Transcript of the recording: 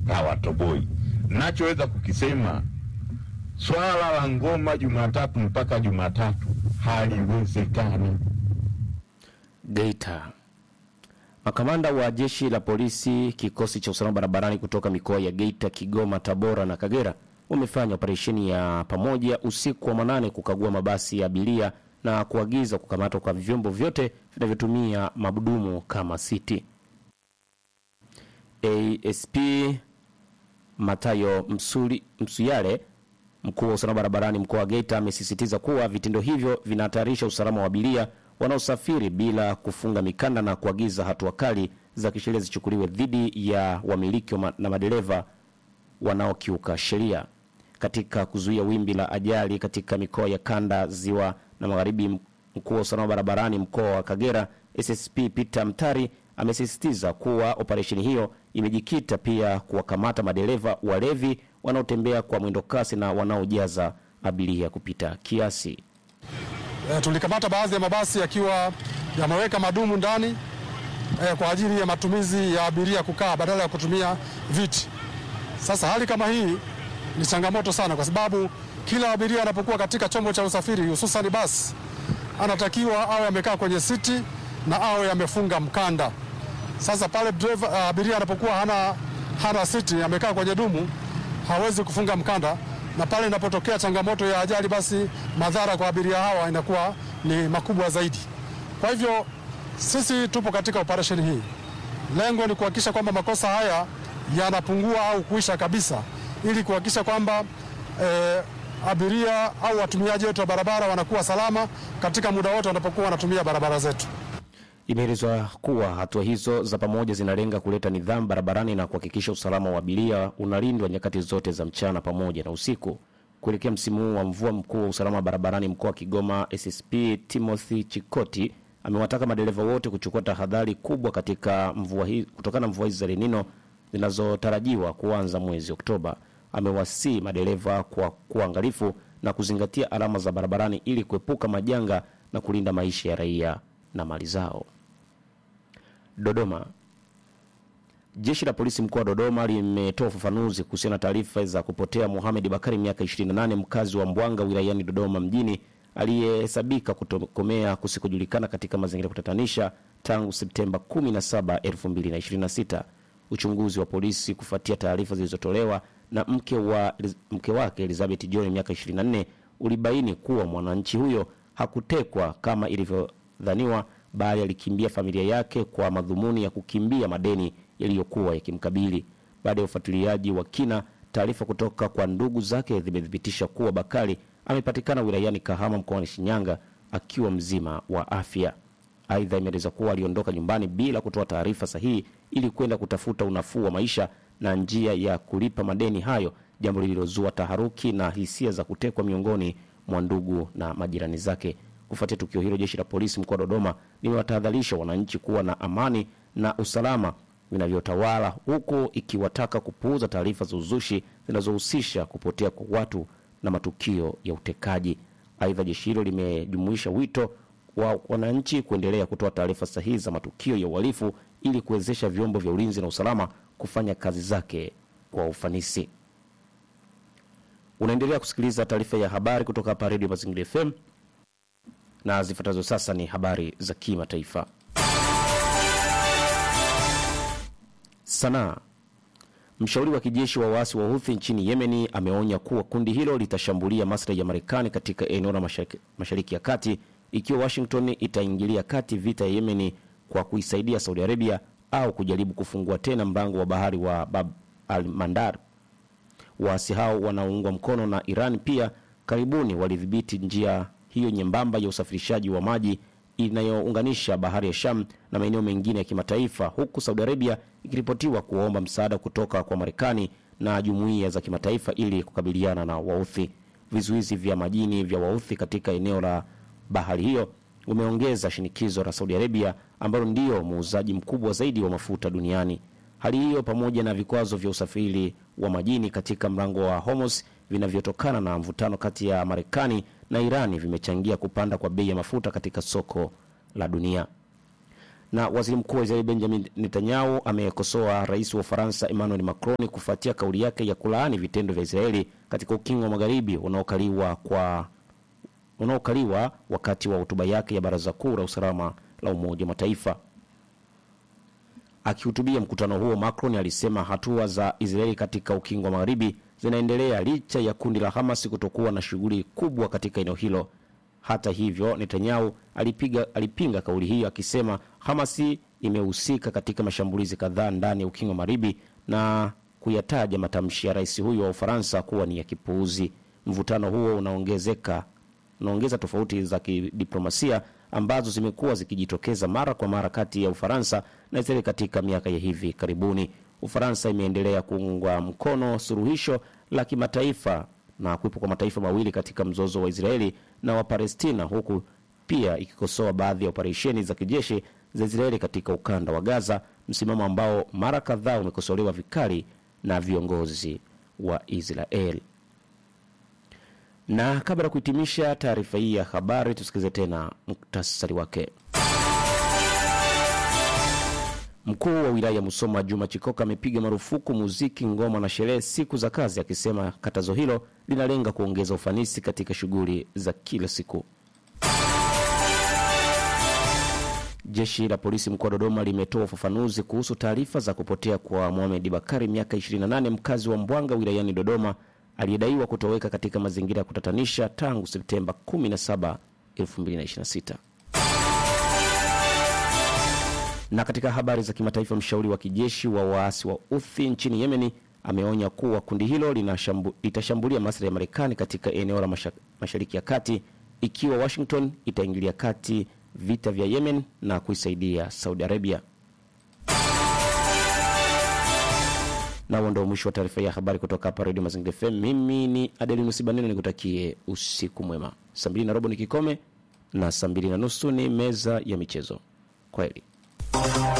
hawatoboi. Nachoweza kukisema swala la ngoma Jumatatu mpaka Jumatatu haliwezekani. Geita. Makamanda wa jeshi la polisi kikosi cha usalama barabarani kutoka mikoa ya Geita, Kigoma, Tabora na Kagera wamefanya operesheni ya pamoja usiku wa manane kukagua mabasi ya abiria na kuagiza kukamatwa kwa vyombo vyote vinavyotumia mabudumu kama City. ASP Matayo Msuli, Msuyale mkuu wa usalama barabarani mkoa wa Geita amesisitiza kuwa vitendo hivyo vinahatarisha usalama wa abiria wanaosafiri bila kufunga mikanda na kuagiza hatua kali za kisheria zichukuliwe dhidi ya wamiliki wa ma- na madereva wanaokiuka sheria. Katika kuzuia wimbi la ajali katika mikoa ya kanda, ziwa na magharibi, mkuu wa usalama barabarani mkoa wa Kagera SSP Peter Mtari amesisitiza kuwa operesheni hiyo imejikita pia kuwakamata madereva walevi wanaotembea kwa mwendo kasi na wanaojaza abiria kupita kiasi. E, tulikamata baadhi ya mabasi yakiwa yameweka madumu ndani e, kwa ajili ya matumizi ya abiria kukaa badala ya kutumia viti. Sasa hali kama hii ni changamoto sana, kwa sababu kila abiria anapokuwa katika chombo cha usafiri hususan basi, anatakiwa awe amekaa kwenye siti na awe amefunga mkanda. Sasa pale driver, uh, abiria anapokuwa hana, hana siti amekaa kwenye dumu hawezi kufunga mkanda, na pale inapotokea changamoto ya ajali, basi madhara kwa abiria hawa inakuwa ni makubwa zaidi. Kwa hivyo sisi tupo katika operesheni hii, lengo ni kuhakikisha kwamba makosa haya yanapungua au kuisha kabisa, ili kuhakikisha kwamba eh, abiria au watumiaji wetu wa barabara wanakuwa salama katika muda wote wanapokuwa wanatumia barabara zetu. Imeelezwa kuwa hatua hizo za pamoja zinalenga kuleta nidhamu barabarani na kuhakikisha usalama wa abiria unalindwa nyakati zote za mchana pamoja na usiku. Kuelekea msimu huu wa mvua, mkuu wa usalama barabarani mkoa wa Kigoma SSP Timothy Chikoti amewataka madereva wote kuchukua tahadhari kubwa katika mvua hii kutokana na mvua hizi za El Nino zinazotarajiwa kuanza mwezi Oktoba. Amewasii madereva kwa kuangalifu na kuzingatia alama za barabarani ili kuepuka majanga na kulinda maisha ya raia na mali zao. Dodoma. Jeshi la polisi mkoa wa Dodoma limetoa ufafanuzi kuhusiana na taarifa za kupotea Mohamed Bakari miaka 28 mkazi wa Mbwanga wilayani Dodoma mjini aliyehesabika kutokomea kusikojulikana katika mazingira ya kutatanisha tangu Septemba 17, 2026. Uchunguzi wa polisi kufuatia taarifa zilizotolewa na mke, wa, mke wake Elizabeth John miaka 24 ulibaini kuwa mwananchi huyo hakutekwa kama ilivyodhaniwa bali alikimbia familia yake kwa madhumuni ya kukimbia madeni yaliyokuwa yakimkabili. Baada ya ufuatiliaji wa kina, taarifa kutoka kwa ndugu zake zimethibitisha kuwa Bakari amepatikana wilayani Kahama mkoani Shinyanga akiwa mzima wa afya. Aidha, imeeleza kuwa aliondoka nyumbani bila kutoa taarifa sahihi ili kwenda kutafuta unafuu wa maisha na njia ya kulipa madeni hayo, jambo lililozua taharuki na hisia za kutekwa miongoni mwa ndugu na majirani zake. Kufuatia tukio hilo, jeshi la polisi mkoa wa Dodoma limewatahadharisha wananchi kuwa na amani na usalama vinavyotawala, huku ikiwataka kupuuza taarifa za uzushi zinazohusisha kupotea kwa watu na matukio ya utekaji. Aidha, jeshi hilo limejumuisha wito wa wananchi kuendelea kutoa taarifa sahihi za matukio ya uhalifu ili kuwezesha vyombo vya ulinzi na usalama kufanya kazi zake kwa ufanisi. Unaendelea kusikiliza taarifa ya habari kutoka hapa Redio Mazingira FM na zifuatazo sasa ni habari za kimataifa. Sanaa. Mshauri wa kijeshi wa waasi wa Houthi nchini Yemeni ameonya kuwa kundi hilo litashambulia maslahi ya Marekani katika eneo la mashariki, mashariki ya kati ikiwa Washington itaingilia kati vita ya Yemeni kwa kuisaidia Saudi Arabia au kujaribu kufungua tena mlango wa bahari wa Bab al Mandar. Waasi hao wanaoungwa mkono na Iran pia karibuni walidhibiti njia hiyo nyembamba ya usafirishaji wa maji inayounganisha bahari ya Sham na maeneo mengine ya kimataifa, huku Saudi Arabia ikiripotiwa kuomba msaada kutoka kwa Marekani na jumuiya za kimataifa ili kukabiliana na Wauthi. Vizuizi vya majini vya Wauthi katika eneo la bahari hiyo umeongeza shinikizo la Saudi Arabia ambalo ndio muuzaji mkubwa zaidi wa mafuta duniani. Hali hiyo pamoja na vikwazo vya usafiri wa majini katika mlango wa Hormuz vinavyotokana na mvutano kati ya Marekani na Irani vimechangia kupanda kwa bei ya mafuta katika soko la dunia. Na waziri mkuu wa Israeli Benjamin Netanyahu amekosoa rais wa Ufaransa Emmanuel Macron kufuatia kauli yake ya kulaani vitendo vya Israeli katika ukingo wa magharibi unaokaliwa kwa unaokaliwa wakati wa hotuba yake ya Baraza Kuu la Usalama la Umoja wa Mataifa. Akihutubia mkutano huo, Macron alisema hatua za Israeli katika ukingo wa magharibi zinaendelea licha ya kundi la Hamas kutokuwa na shughuli kubwa katika eneo hilo. Hata hivyo, Netanyahu alipiga, alipinga kauli hiyo akisema Hamasi imehusika katika mashambulizi kadhaa ndani ya ukingo wa magharibi na kuyataja matamshi ya rais huyo wa Ufaransa kuwa ni ya kipuuzi. Mvutano huo unaongezeka unaongeza tofauti za kidiplomasia ambazo zimekuwa zikijitokeza mara kwa mara kati ya Ufaransa na Israeli katika miaka ya hivi karibuni. Ufaransa imeendelea kuunga mkono suluhisho la kimataifa na kuwepo kwa mataifa mawili katika mzozo wa Israeli na Wapalestina, huku pia ikikosoa baadhi ya operesheni za kijeshi za Israeli katika ukanda wa Gaza, msimamo ambao mara kadhaa umekosolewa vikali na viongozi wa Israeli. Na kabla ya kuhitimisha taarifa hii ya habari, tusikilize tena muktasari wake. Mkuu wa wilaya ya Musoma Juma Chikoka amepiga marufuku muziki, ngoma na sherehe siku za kazi, akisema katazo hilo linalenga kuongeza ufanisi katika shughuli za kila siku. Jeshi la polisi mkoa wa Dodoma limetoa ufafanuzi kuhusu taarifa za kupotea kwa Mohamed Bakari, miaka 28, mkazi wa Mbwanga wilayani Dodoma, aliyedaiwa kutoweka katika mazingira ya kutatanisha tangu Septemba 17, 2026. Na katika habari za kimataifa, mshauri wa kijeshi wa waasi wa Uthi nchini Yemeni ameonya kuwa kundi hilo linashambu, litashambulia maslahi ya Marekani katika eneo la masha, mashariki ya kati ikiwa Washington itaingilia kati vita vya Yemen na kuisaidia Saudi Arabia. Na huo ndio mwisho wa taarifa ya habari kutoka hapa Radio Mazingira FM. Mimi ni Adelinus Baneno, nikutakie usiku mwema. Saa mbili na robo ni kikome na saa mbili na nusu ni meza ya michezo. Kwaheri.